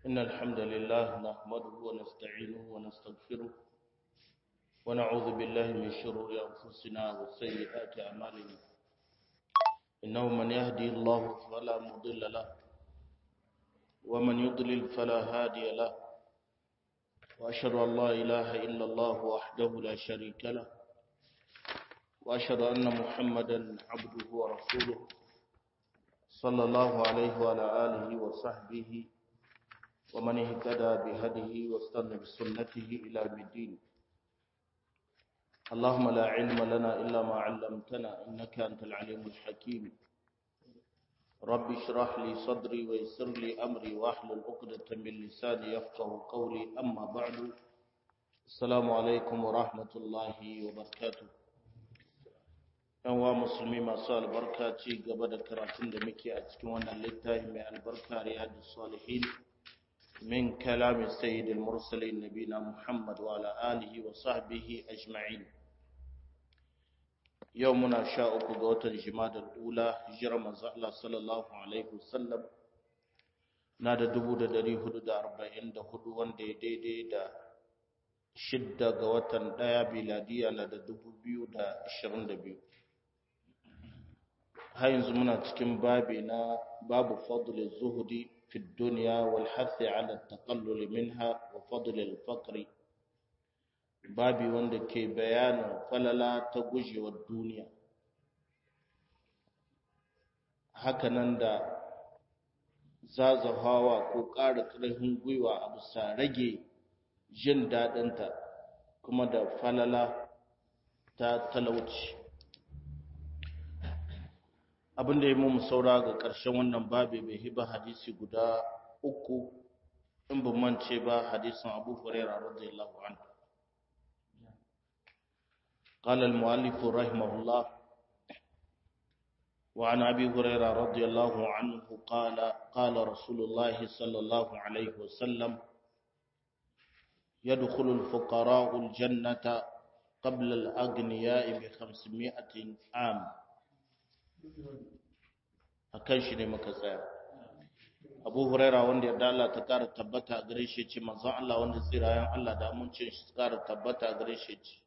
إن الحمد لله نحمده ونستعينه ونستغفره ونعوذ بالله من شرور أنفسنا وسيئات أعمالنا إنه من يهدي الله فلا مضل له ومن يضلل فلا هادي له وأشهد أن لا إله إلا الله وحده لا شريك له وأشهد أن محمدا عبده ورسوله صلى الله عليه وعلى آله وصحبه ومن اهتدى بهديه واستنى بسنته إلى الدين اللهم لا علم لنا إلا ما علمتنا إنك أنت العليم الحكيم رب اشرح لي صدري ويسر لي أمري واحلل عقدة من لساني يفقه قولي أما بعد السلام عليكم ورحمة الله وبركاته yan wa musulmi masu albarka ci gaba da karatun da muke a cikin wannan littafi mai albarka riyadu salihin min kalamin sayyidil mursalin nabina muhammad wa ala alihi wa sahbihi ajma'in yau muna sha uku ga watan jimadar ula hijirar manzo Allah sallallahu alaihi wasallam na da dubu da dari hudu da arba'in da hudu wanda ya daidai da shidda ga watan ɗaya biladiya na da dubu biyu da ashirin da biyu har yanzu muna cikin babi na babu fadl zuhudi fi dunya wal hath ala taqallul minha wa fadl al faqr babi wanda ke bayanin falala ta gujewar duniya hakanan da zazahawa ko ƙara ƙarfin gwiwa a bisa rage jin daɗinta kuma da falala ta talauci abin da ya mu saura ga ƙarshen wannan babi bai hiba hadisi guda uku in ban mance ba hadisin Abu Hurairah radiyallahu anhu قال المؤلف رحمه الله وعن أبي هريرة رضي الله عنه قال قال رسول الله صلى الله عليه وسلم يدخل الفقراء الجنة قبل الأغنياء بخمسمائة عام a kan shi ne muka tsaya abu huraira wanda yarda Allah ta kara tabbata a gare shi ce manzon Allah wanda tsirayen Allah da amincin shi kara tabbata a gare shi ce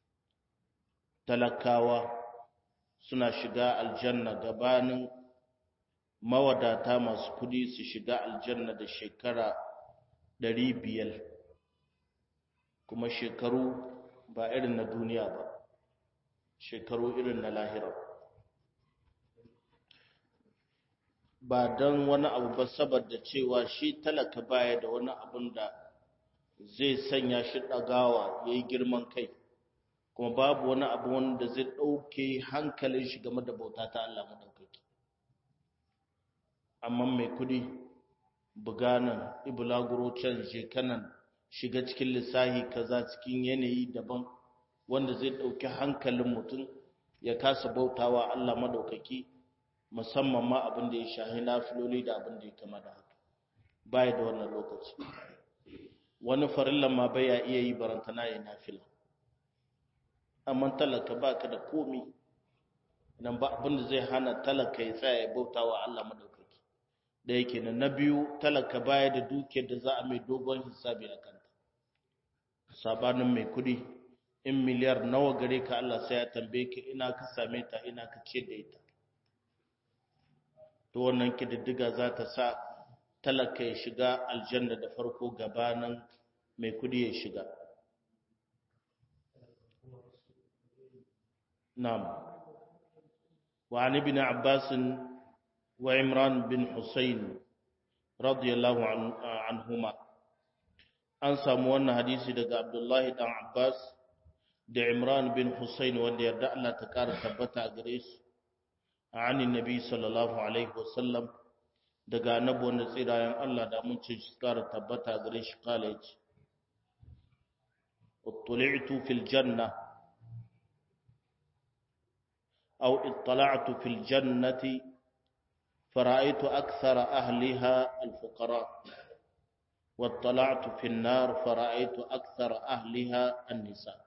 talakawa suna shiga aljanna gabanin mawadata masu kudi su shiga aljanna da shekara ɗari biyar kuma shekaru ba irin na duniya ba shekaru irin na lahira ba don wani abu ba saboda cewa shi talaka baya da wani abun da zai sanya shi ɗagawa ya yi girman kai kuma babu wani abu wanda zai ɗauke hankalin shi game da bauta ta Allah maɗaukaki amma mai kudi buganan ibulaguro can shekanan shiga cikin lissahi kaza cikin yanayi daban wanda zai ɗauki hankalin mutum ya kasa bautawa Allah maɗaukaki musamman ma abin da ya shahi nafiloli da abin da ya kama da haka baya da wannan lokaci wani farillan ma bai ya iya yi barantana ya nafila amma talaka ba ka da komi nan ba abin da zai hana talaka ya tsaya ya bauta wa Allah madaukaki da yake nan na biyu talaka baya da dukiyar da za a mai dogon hisabi a kanta sabanin mai kudi in miliyar nawa gare ka Allah sai ya tambaye ka ina ka same ta ina ka ce da ita to wannan kididdiga za ta sa talaka ya shiga aljanna da farko gabanin mai kudi ya shiga na'am wa an ibn abbas wa imran bin husayn radiyallahu anhuma an samu wannan hadisi daga abdullahi dan abbas da imran bin husayn wanda yarda Allah ta kara tabbata a gare su عن النبي صلى الله عليه وسلم daga annabi wanda tsirayen Allah da mun ce shi kara tabbata gare shi college uttuli'tu fil janna aw ittala'tu fil jannati fara'aytu akthara ahliha al fuqara wattala'tu fil nar fara'aytu akthara ahliha an nisa'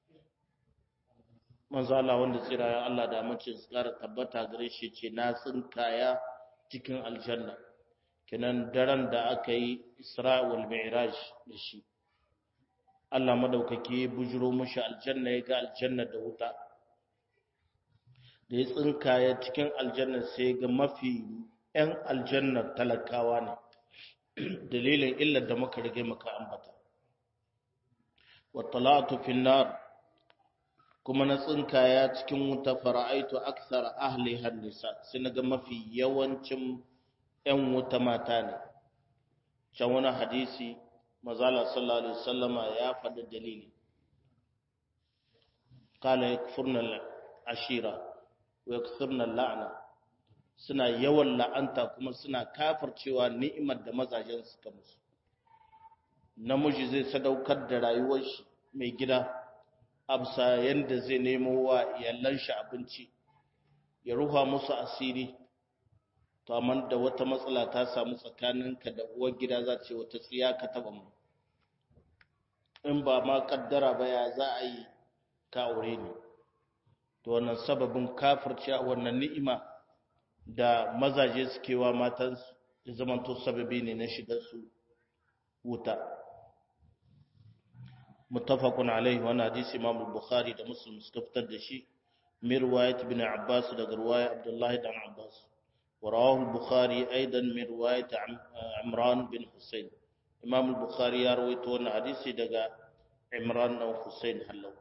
manzo Allah wanda tsira Allah da mace su kara tabbata gare shi ce na tsinkaya cikin aljanna kinan daren da aka yi isra'ul mi'raj da shi Allah madaukake bujiro mushi aljanna ya ga aljanna da wuta da ya tsinkaya cikin aljanna sai ga mafi 'yan aljanna talakawa ne dalilin illar da muka rage maka ambata wattalatu fi nar kuma na tsinkaya cikin wuta fara'aitu aksara ahliha nisa sai naga mafi yawancin 'yan wuta mata ne can wani hadisi mazala sallallahu alaihi wasallama ya faɗi dalili kala yakfurna ashira wa yakfurna la'na suna yawan la'anta kuma suna kafircewa ni'imar da mazajen suka musu namiji zai sadaukar da rayuwar shi mai gida absa yanda zai nemo wa iyalan shi abinci ya ruha musu asiri to amma da wata matsala ta samu tsakaninka da uwar gida za ce wata tsiya ka taba mu in ba ma kaddara ba ya za a yi ka aure ni to wannan sababin kafirci a wannan ni'ima da mazaje suke wa matansu ya zamanto sababi ne na shigar su wuta muttafaqun alaihi wannan hadisi Imam Bukhari da Muslim suka fitar da shi min riwayat ibn Abbas daga riwaya Abdullah ibn Abbas wa rawahu al-Bukhari aidan min riwayat Imran bin Husayn Imam Bukhari ya rawaito wannan hadisi daga Imran bin Husayn hallau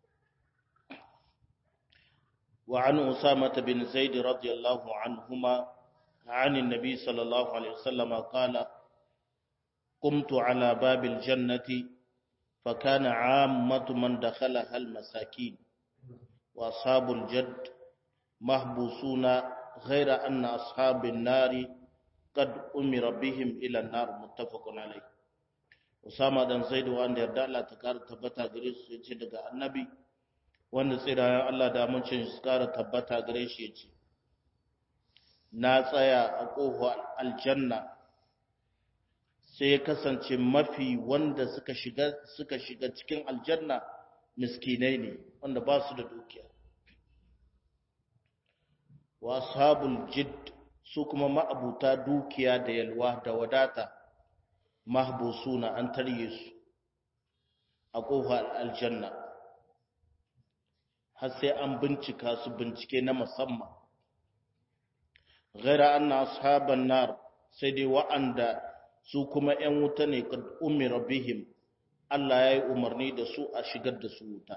وعن أسامة بن زيد رضي الله عنهما عن النبي صلى الله عليه وسلم قال قمت على باب الجنة فكان عامة من دخلها المساكين وأصحاب الجد محبوسون غير أن أصحاب النار قد أمر بهم إلى النار متفق عليه Usama dan Zaidu wanda yarda Allah ta kara tabbata gare su yace daga Annabi wanda tsirayen Allah da amincin su kara tabbata gare shi yace na tsaya a ƙofar aljanna sai ya kasance mafi wanda suka shiga suka shiga cikin aljanna miskinai ne wanda ba su da dukiya wa ashabul jidd su kuma ma'abuta dukiya da yalwa da wadata mahbusuna an tarye su a ƙofar aljanna har sai an bincika su bincike na musamman ghaira anna ashaban nar sai dai wa'anda su kuma ‘yan wuta ne kad umira bihim Allah ya yi umarni da su a shigar da su wuta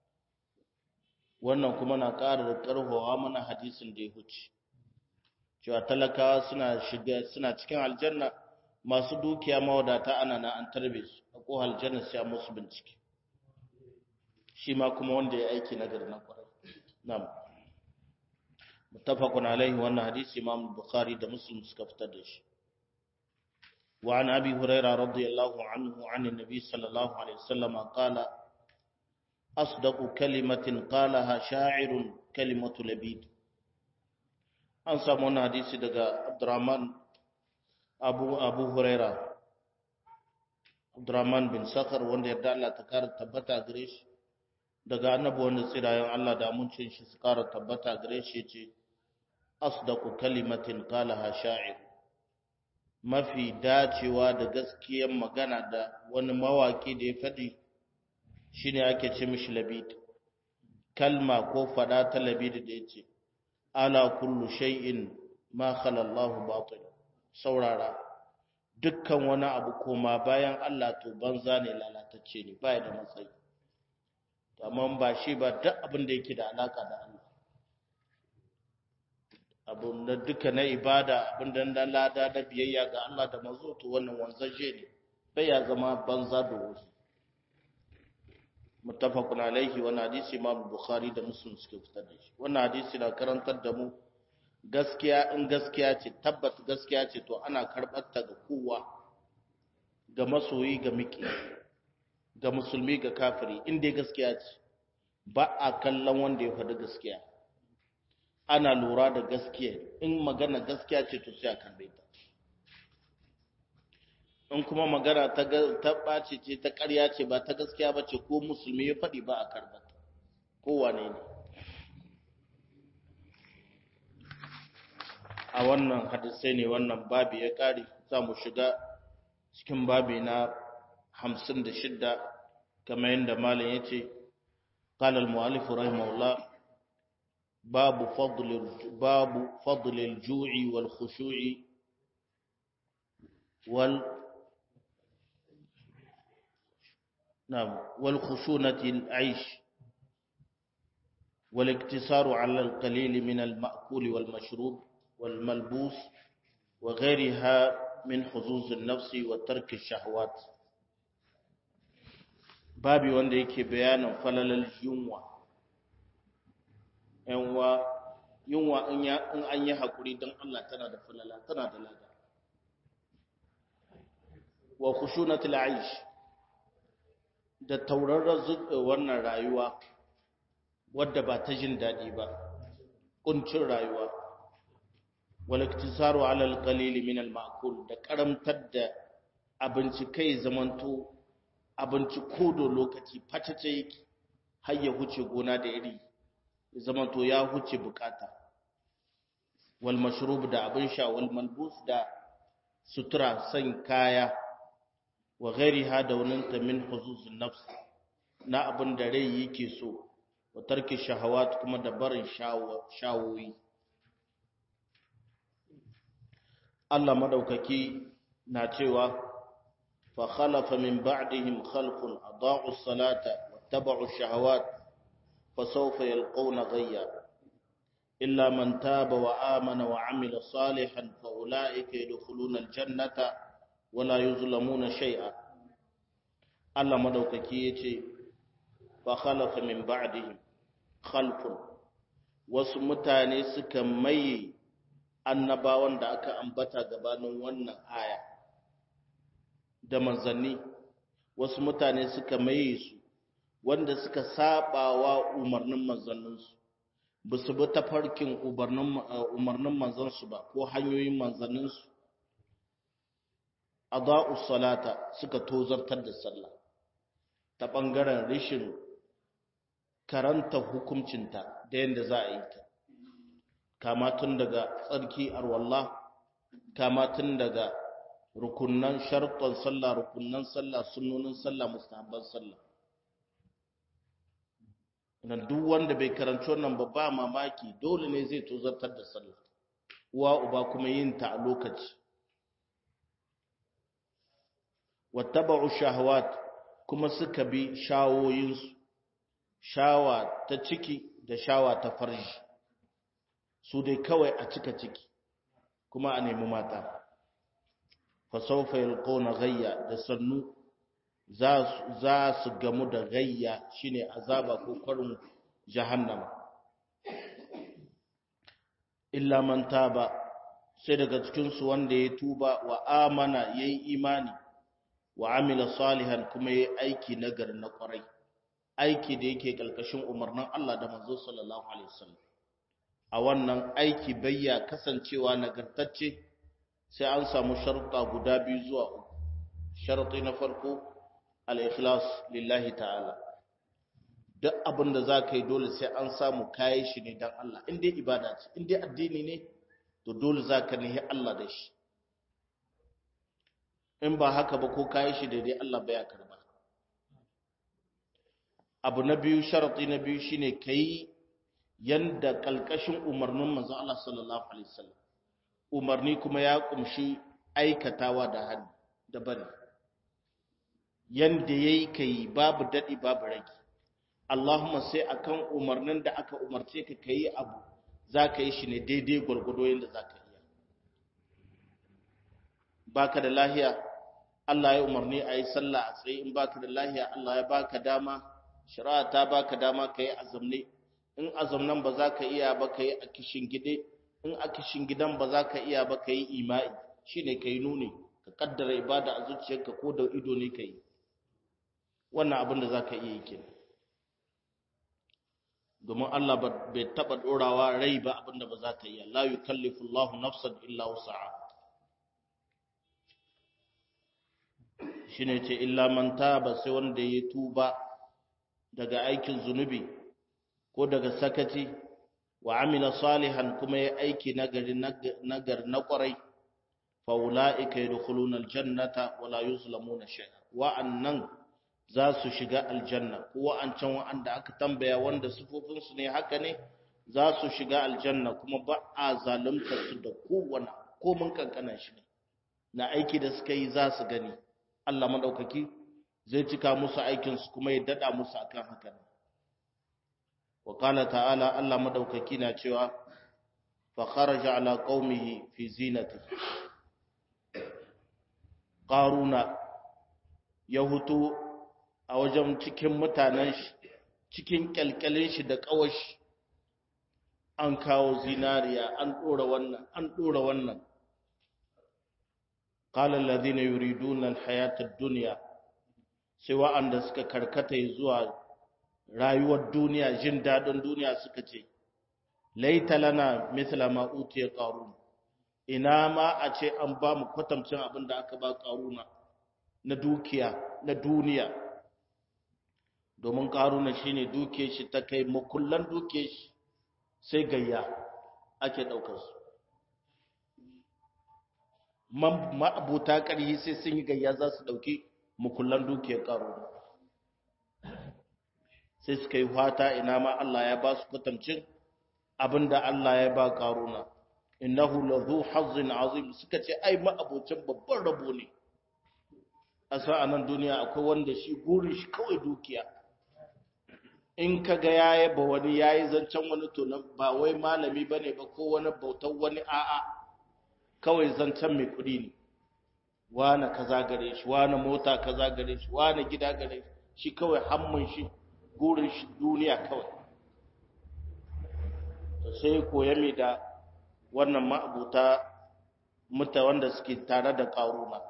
wannan kuma na ƙara da ƙarfawa mana hadisin da ya huce cewa talakawa suna shiga suna cikin aljanna masu dukiya mawadata ana na an tarbe su a ko aljanna sai musu bincike shi ma kuma wanda ya aiki nagari na kwarai na'am muttafaqun alaihi wannan hadisi imam bukhari da muslim suka fitar da shi وعن أبي هريرة رضي الله عنه عن النبي صلى الله عليه وسلم قال أصدق كلمة قالها شاعر كلمة لبيد أنسى من حديث دقاء عبد الرحمن أبو, أبو هريرة عبد الرحمن بن سخر وان يردع الله تكار تبتا قريش دقاء النبو وان سيرايا الله دامون شنش سكار تبتا قريش يجي أصدق كلمة قالها شاعر mafi dacewa da gaskiyar magana da wani mawaki da ya faɗi shine ake ce mishi labid kalma ko faɗa ta labid da ya ce ala kullu shay'in ma khala Allah batil saurara dukkan wani abu koma bayan Allah to banza ne lalatacce ne baya da matsayi amma ba shi ba duk abin da yake da alaka da Allah abun da duka na ibada abin da na lada da biyayya ga Allah da manzo to wannan wanzaje ne bai ya zama banza da wuri muttafaqun alaihi wa hadisi imam bukhari da muslim suka fitar da shi wannan hadisi na karantar da mu gaskiya in gaskiya ce tabbat gaskiya ce to ana karbar ta ga kowa ga masoyi ga miki ga musulmi ga kafiri in dai gaskiya ce ba a kallon wanda ya faɗi gaskiya ana lura da gaskiya in magana gaskiya ce to sai a karbe ta in kuma magana ta ta ɓace ce ta ƙarya ce ba ta gaskiya ba ce ko musulmi ya faɗi ba a karba ta kowane ne a wannan hadisai ne wannan babi ya kare za mu shiga cikin babi na hamsin da shidda kamar yadda malam ya ce قال المؤلف رحمه الله باب فضل باب فضل الجوع والخشوع وال نعم والخشونة العيش والاقتصار على القليل من المأكول والمشروب والملبوس وغيرها من حظوظ النفس وترك الشهوات babi wanda yake bayanin falalar yunwa yanwa yunwa in an yi haƙuri don Allah tana da falala tana da lada wa khushunatul aish da tauraron wannan rayuwa wadda ba ta jin daɗi ba kuncin rayuwa wal iktisaru ala al qalil min al ma'kul da karamtar da abinci kai zamanto abinci kodo lokaci fatace yake har ya huce gona da iri zamanto ya huce bukata wal mashrub da abin sha wal malbus da sutura san kaya wa ghairiha da ta min huzuzun nafs na abin da rai yake so wa tarki shahawat kuma da barin shawoyi Allah madaukaki na cewa fa khalafa min ba'dihim khalqun adaa'u as-salata wattaba'u ash-shahawat fa sawfa yalqawna ghayya illa man taba wa amana wa 'amila salihan fa ulaika yadkhuluna al-jannata wa la yuzlamuna shay'a Allah madaukaki yace fa khalafa min ba'dihim khalqun wasu mutane suka maye annabawan da aka ambata gabanin wannan aya da manzanni wasu mutane suka maye su wanda suka sabawa umarnin manzanninsu ba su bi tafarkin umarnin manzansu ba ko hanyoyin manzanninsu adha'u salata suka tozartar da sallah ta ɓangaren rishin karanta hukuncinta da yadda za a yi ta kama tun daga tsarki arwallah kama tun daga rukunan sharton sallah rukunan sallah sunnonin sallah mustahabban sallah nan duk wanda bai karanci wannan ba ba mamaki dole ne zai tozartar da sallah uwa uba kuma yin ta a lokaci wattaba'u shahawat kuma suka bi shawoyinsu shawa ta ciki da shawa ta farji su dai kawai a cika ciki kuma a nemi mata fasaufa yalqawna ghayya da sannu za su gamu da gayya shine azaba ko kwarin jahannama illa man taba sai daga cikin su wanda ya tuba wa amana yayi imani wa amila salihan kuma yayi aiki nagari na kwarai aiki da yake kalkashin umarnin Allah da manzo sallallahu alaihi wasallam a wannan aiki bayya kasancewa nagartacce sai an samu sharuɗa guda biyu zuwa uku sharuɗi na farko al-ikhlas lillahi ta'ala duk abin da za ka yi dole sai an samu kayi shi ne don Allah in dai ibada ce in dai addini ne to dole za ka nihi Allah da shi in ba haka ba ko kayi shi daidai Allah baya karba abu na biyu sharaɗi na biyu shine kai yanda kalkashin umarnin manzo Allah sallallahu alaihi wasallam umarni kuma ya kumshi aikatawa da hannu da bari yanda yayi kai babu dadi babu rage Allahumma sai akan umarnin da aka umarce ka kai abu zaka yi shi ne daidai gurgudo yanda zaka iya baka da lahiya Allah ya umarni a yi sallah a tsaye in baka da lahiya Allah ya baka dama shari'a ta baka dama ka yi azamne in azamnan ba za ka iya ba ka yi a kishin gide in a kishin gidan ba za ka iya ba ka yi ima'i shi ne ka yi nuni ka kaddara ibada a zuciyarka ko da ido ne ka yi wannan abin da za ka iya yi ke domin Allah bai taɓa ɗorawa rai ba abin da ba za ta iya la yukallifu Allahu nafsan illa wusa'a shine ce illa man taba sai wanda ya tuba daga aikin zunubi ko daga sakaci wa amila salihan kuma ya aiki nagari nagar na kwarai fa ulaika yadkhuluna aljannata wala yuzlamuna shay'a wa annan za su shiga aljanna ko wa'ancan wa'anda aka tambaya wanda sifofin su ne haka ne za su shiga aljanna kuma ba a zalunta su da kowane komin kankanan shi ne na aiki da suka yi za su gani Allah madaukaki zai cika musu aikin su kuma ya dada musu akan haka ne wa qala ta'ala Allah madaukaki na cewa fa kharaja ala qaumihi fi zinati qaruna ya hutu a wajen cikin mutanen shi cikin kyalkyalin shi da kawashi an kawo zinariya an dora wannan an dora wannan qala alladhina yuriduna alhayata ad-dunya sai wa'anda suka karkata zuwa rayuwar duniya jin dadin duniya suka ce laita lana mithla ma utiya qarun ina ma a ce an ba mu kwatamcin abin da aka ba qaruna na dukiya na duniya domin qaruna shine duke shi ta kai makullan duke shi sai gayya ake daukar su ma'abuta ƙarhi sai sun yi gayya za su ɗauki mukullan dukiyar ƙaruna sai suka yi fata ina ma Allah ya ba su kwatamcin abinda Allah ya ba ƙaruna innahu lahu hazzin azim suka ce ai ma'abucin babban rabo ne a sa'anan duniya akwai wanda shi gurin shi kawai dukiya in ka ga ya yaba wani ya yi zancen wani to ba wai malami ba ne ba ko wani bautar wani a'a kawai zancen mai kuɗi ne wane kaza gare shi wane mota kaza gare shi wane gida gare shi kawai hammun shi gurin shi duniya kawai to sai koya mai da wannan ma'abuta muta wanda suke tare da ƙaruna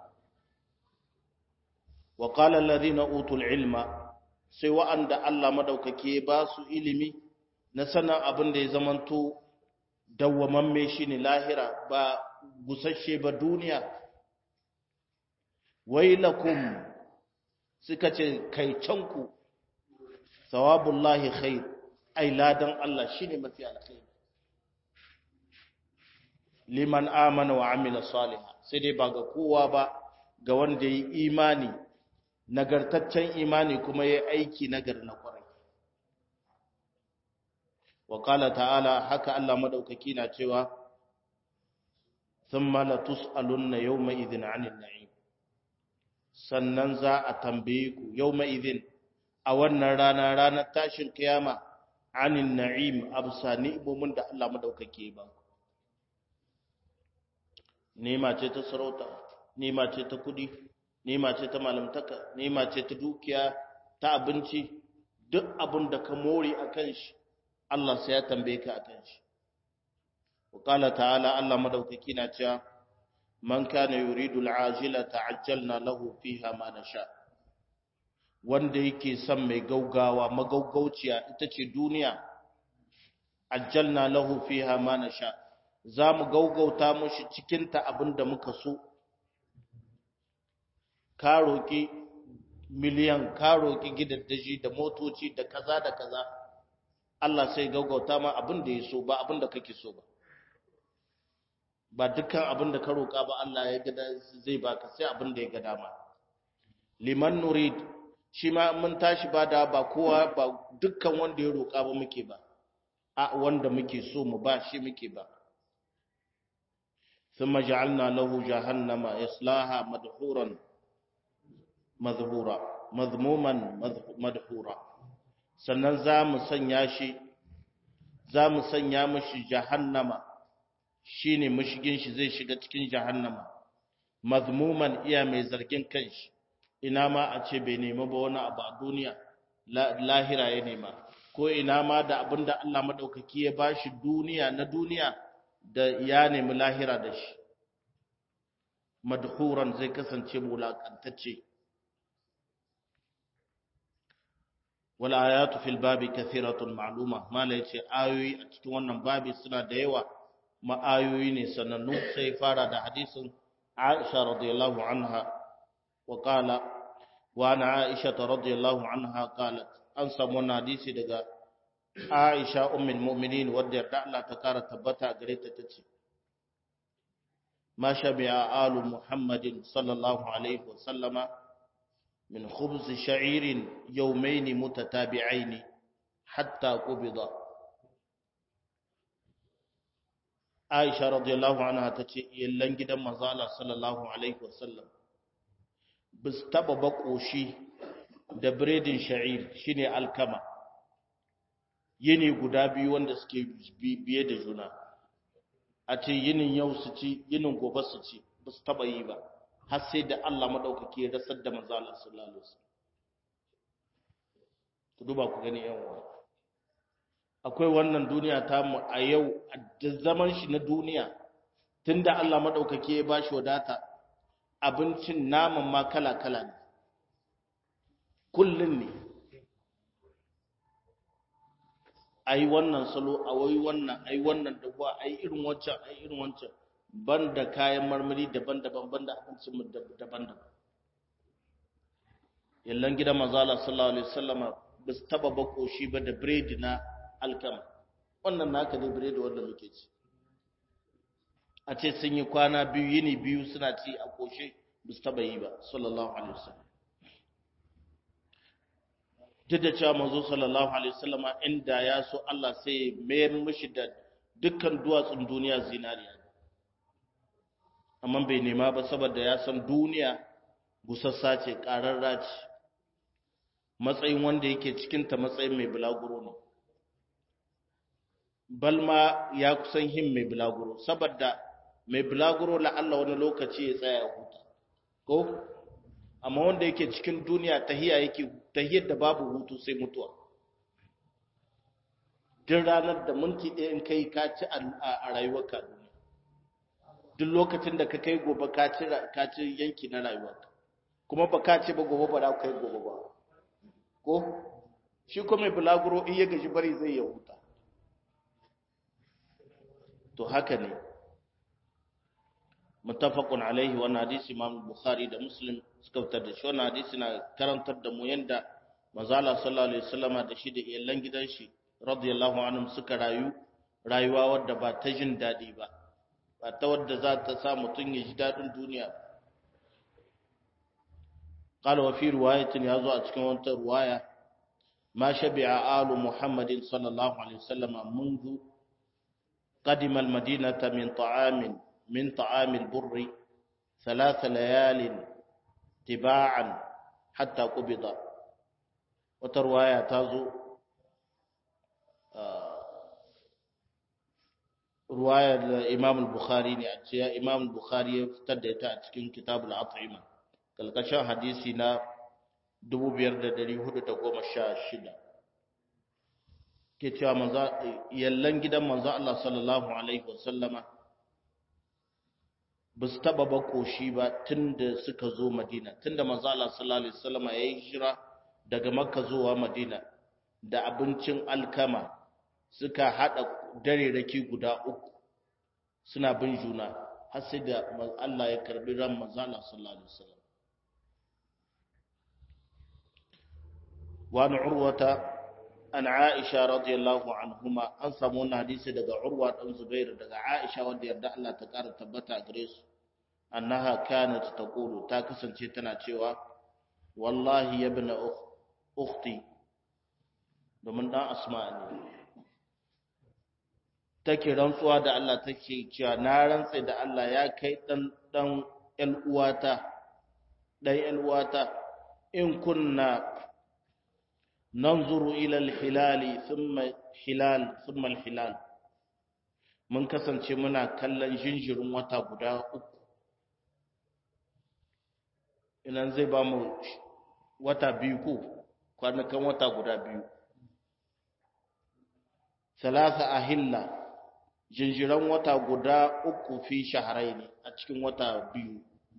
wa qala alladhina utul ilma sai wa'anda Allah madaukake ba su ilimi na sanan abin da ya zamanto dawwamamme shine lahira ba gusasshe ba duniya wailakum suka ce kai canku sawabullahi khair ai ladan Allah shine mafi alkhairi liman amana wa amila salihah sai dai ba ga kowa ba ga wanda yi imani nagartaccen imani kuma yayi aiki nagar na kwarai wa qala ta'ala haka Allah madaukaki na cewa thumma la tus'alunna yawma idhin 'anil na'im sannan za a tambaye ku yawma idhin a wannan rana ranar tashin kiyama 'anil na'im absa ni'imomin da Allah madaukake ba nema ce ta sarauta nema ce ta kudi nema ce ta malamtaka nema ce ta dukiya ta abinci duk abin da ka more akan shi Allah sai ya tambaye ka akan shi وقال تعالى الله مدوكي na cewa man kana yuridu al'ajila ta'ajjalna lahu fiha ma nasha wanda yake son mai gaugawa magaugauciya ita ce duniya ajjalna lahu fiha ma nasha zamu gaugauta mushi cikin ta abinda muka so ka roki miliyan ka roki gidaddaji da motoci da kaza da kaza Allah sai gaugauta ma abinda ya so ba abinda kake so ba ba dukkan abin da ka roƙa ba Allah ya gada zai baka sai abin da ya ga dama liman nurid shi ma mun tashi ba da ba kowa ba dukkan wanda ya roƙa ba muke ba a wanda muke so mu ba shi muke ba thumma ja'alna lahu jahannama yaslaha madhuran madhura madhmuman madhura sannan za mu sanya shi za mu sanya mishi jahannama shine mashigin shi zai shiga cikin jahannama mazmuman iya mai zargin kanshi ina ma a ce bai nema ba wani abu a duniya lahira ya nema ko ina ma da abinda Allah madaukaki ya bashi duniya na duniya da ya nemi lahira da shi madhuran zai kasance mulakantacce wal ayatu fil babi kathiratun ma'luma mala yace ayoyi a cikin wannan babi suna da yawa ma'ayoyi ne sanannu sai fara da hadisin Aisha radiyallahu anha wa qala wa ana Aisha radiyallahu anha qalat an samu wannan hadisi daga Aisha ummul mu'minin wadda yarda Allah ta kara tabbata gare ta tace ما شبع آل محمد صلى الله عليه وسلم من خبز شعير يومين متتابعين حتى قبض عائشة رضي الله عنها تتي يلن gidan manzo Allah sallallahu alaihi wasallam bis taba bakoshi da biredin sha'ir shine alkama yini guda biyu wanda suke biye da juna a ce yinin yau su ci yinin gobe su ci ba su taba yi ba har sai da Allah madaukake ya rasar da manzo Allah sallallahu alaihi wasallam ku duba ku gani yan uwa akwai wannan duniya ta mu a yau a zaman shi na duniya tunda Allah madaukake ya bashi wadata abincin naman ma kala kala ne kullun ne ai wannan salo a wai wannan ai wannan da kuwa ai irin wancan ai irin wancan banda kayan marmari daban-daban banda abincin mu daban-daban yallan gidan manzo Allah sallallahu alaihi wasallama ba su taba bako shi ba da biredi na alkama wannan naka ne biredi wanda muke ci a ce sun yi kwana biyu yini biyu suna ci a koshe ba su taba yi ba sallallahu alaihi wasallam duk da cewa manzo sallallahu alaihi wasallama inda ya so Allah sai mayar mishi da dukkan duwatsun duniya zinariya amma bai nema ba saboda ya san duniya gusassa ce ƙararra ce matsayin wanda yake cikinta matsayin mai bulaguro ne balma ya kusan him mai bulaguro saboda mai bulaguro la'alla wani lokaci ya tsaya huta ko amma wanda yake cikin duniya tahiya yake tahiyar da babu hutu sai mutuwa duk ranar da minti ɗaya in kai ka ci a rayuwarka duniya duk lokacin da ka kai gobe ka ci yanki na rayuwarka kuma ba ka ce ba gobe ba za ka kai gobe ba ko shi kuma mai bulaguro in ya gaji bari zai ya huta to haka ne muttafaqun alaihi wannan hadisi Imam Bukhari da Muslim suka fitar da shi wannan hadisi na karantar da mu yanda manzo Allah sallallahu alaihi wasallama da shi da iyalan gidan shi radiyallahu anhum suka rayu rayuwa wadda ba ta jin dadi ba ba ta wadda za ta sa mutun ya ji dadin duniya قال وفي رواية يازو أتكون وانت رواية ما شبع آل محمد صلى الله عليه وسلم منذ قدم المدينة من طعام من طعام البر ثلاث ليال تباعا حتى قبض وترواية تازو رواية الإمام البخاري يعني إمام البخاري افتدت أتكين كتاب الأطعمة kalkashin hadisi na 5416 ke cewa yallan gidan manzo Allah sallallahu alaihi wasallama ba su taba ba koshi ba tunda suka zo Madina tunda manzo Allah sallallahu alaihi wasallama yayi hijira daga Makka zuwa Madina da abincin alkama suka hada dare raki guda uku suna bin juna har sai da Allah ya karbi ran manzo Allah sallallahu alaihi wasallam وعن عروة عن عائشة رضي الله عنهما أن سمونا حديث دقى عروة أم زبير دقى عائشة ودي يردع الله تكار تبتا أدريس أنها كانت تقول تاكسا تيتنا تيوا والله يا ابن أختي domin ɗan asma ne take rantsuwa da Allah take cewa na rantsa da Allah ya kai ɗan ɗan ƴan uwata ɗan ƴan uwata in kunna ننظر إلى الهلال ثم hilal ثم الهلال mun kasance muna kallon jinjirin wata guda uku inan zai ba mu wata biyu ko kwanakan wata guda biyu salasa ahilla jinjiran wata guda uku fi shaharai ne a cikin wata biyu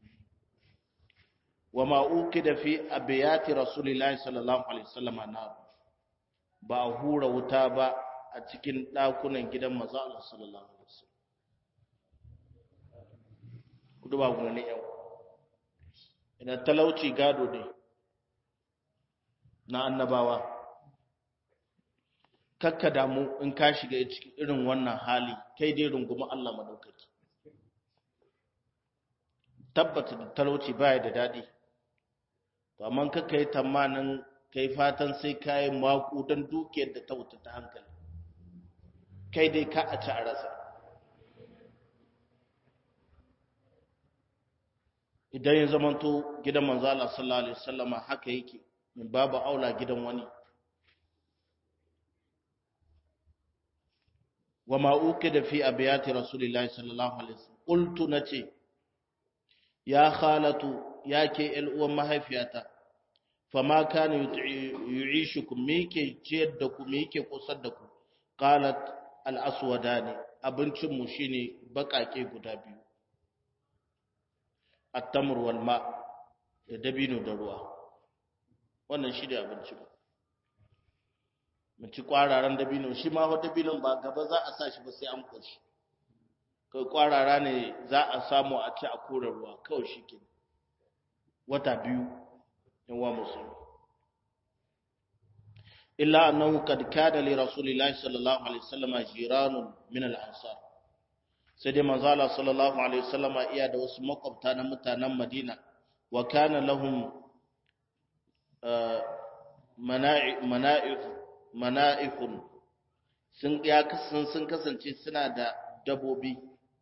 wa ma'uki da fi abiyati rasulillahi sallallahu alaihi wasallam na ba a hura wuta ba a cikin ɗakunan gidan maza Allah sallallahu alaihi wasallam kudu ba ku ne yau idan talauci gado ne na annabawa kakka damu in ka shiga cikin irin wannan hali kai dai rungumi Allah madaukaki tabbata da talauci baya da dadi to amma kakka yi tamanin kai fatan sai kayi maku don dukiyar da ta wuta ta hankali kai dai ka a ci a rasa idan ya zamanto gidan manzala sallallahu alaihi wasallama haka yake min babu aula gidan wani wa ma ukida fi abiyati rasulillahi sallallahu alaihi wasallam qultu nace ya khalatu yake el uwan mahaifiyata fama kana yu'ishukum me yake ciyar da ku me yake kusar da ku qalat al aswadani abincin mu shine bakake guda biyu at-tamr wal ma da dabino da ruwa wannan shi da abinci ba mu ci kwararan dabino shi ma wata dabinon ba gaba za a sa shi ba sai an koshi kai kwarara ne za a samu a ci a kore ruwa kawai shi ke wata biyu yawa musulmi illa annahu kad kana li rasulillahi sallallahu alaihi wasallam jiranun min al-ansar sai dai manzo Allah sallallahu alaihi wasallam iya da wasu makwabta na mutanen Madina wa kana lahum mana'i mana'if mana'ifun sun ya kasan sun kasance suna da dabobi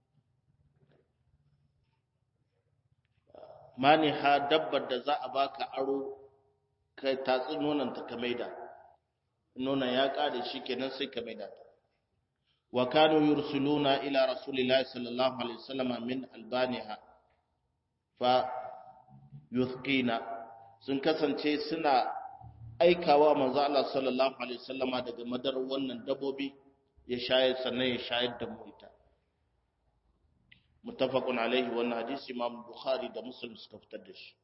maniha dabbar da za a baka aro kai tatsi nonon ta ka maida nonon ya kare shi kenan sai ka maida ta wa kanu yursiluna ila rasulillahi sallallahu alaihi wasallam min albaniha fa yuthqina sun kasance suna aikawa manzo Allah sallallahu alaihi wasallama daga madar wannan dabobi ya shayar sannan ya shayar da mu ita muttafaqun alaihi wannan hadisi Imam Bukhari da Muslim suka fitar da shi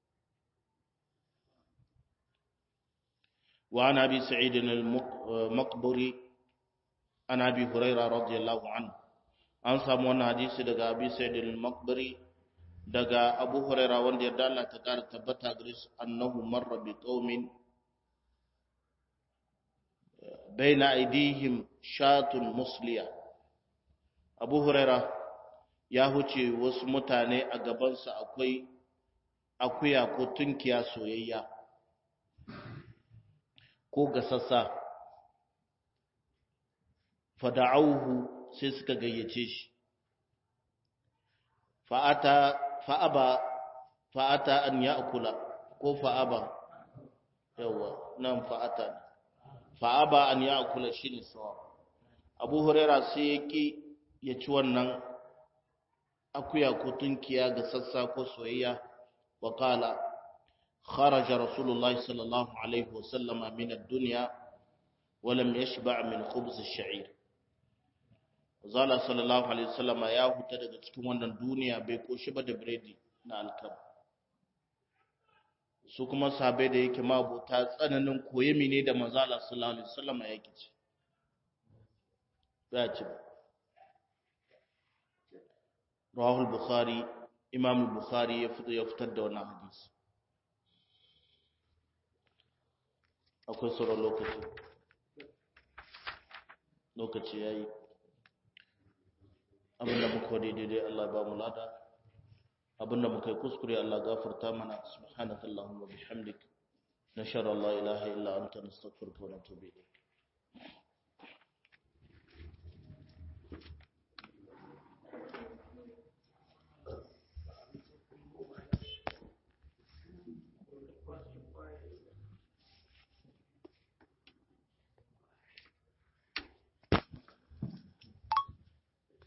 wa an abi sa'id al-maqburi an abi huraira radiyallahu anhu an samu wannan hadisi daga abi sa'id al-maqburi daga abu huraira wanda yarda Allah ta kara tabbata gare shi annahu marra bi qaumin baina aidihim shatun musliya abu huraira ya huce wasu mutane a gabansa akwai akuya ko tunkiya soyayya ko gasassa fada'auhu sai suka gayyace shi fa'ata fa'aba fa'ata an ya'kula ko fa'aba yawa nan fa'ata fa'aba an ya'kula shine sawa Abu Huraira sai yaki ya ci wannan akuya ko tunkiya ga sassa ko soyayya wa qala kharaja rasulullahi sallallahu alaihi wasallam min ad-dunya wa lam yashba' min khubz ash-sha'ir zala sallallahu alaihi wasallam ya huta daga cikin wannan duniya bai koshi ba da biredi na alkama su kuma sahabbai da yake mabuta tsananin koyemi ne da manzala sallallahu alaihi wasallam yake ci ba ci ba rawahu al-bukhari imam al-bukhari ya fito ya fitar da wannan hadisi akwai sauran lokaci lokaci yayi abinda muka wadi daidai Allah ba mu lada abinda muka yi kuskure Allah gafarta mana subhanakallahumma bihamdik nashara la ilaha illa anta nastaghfiruka wa natubu ilayk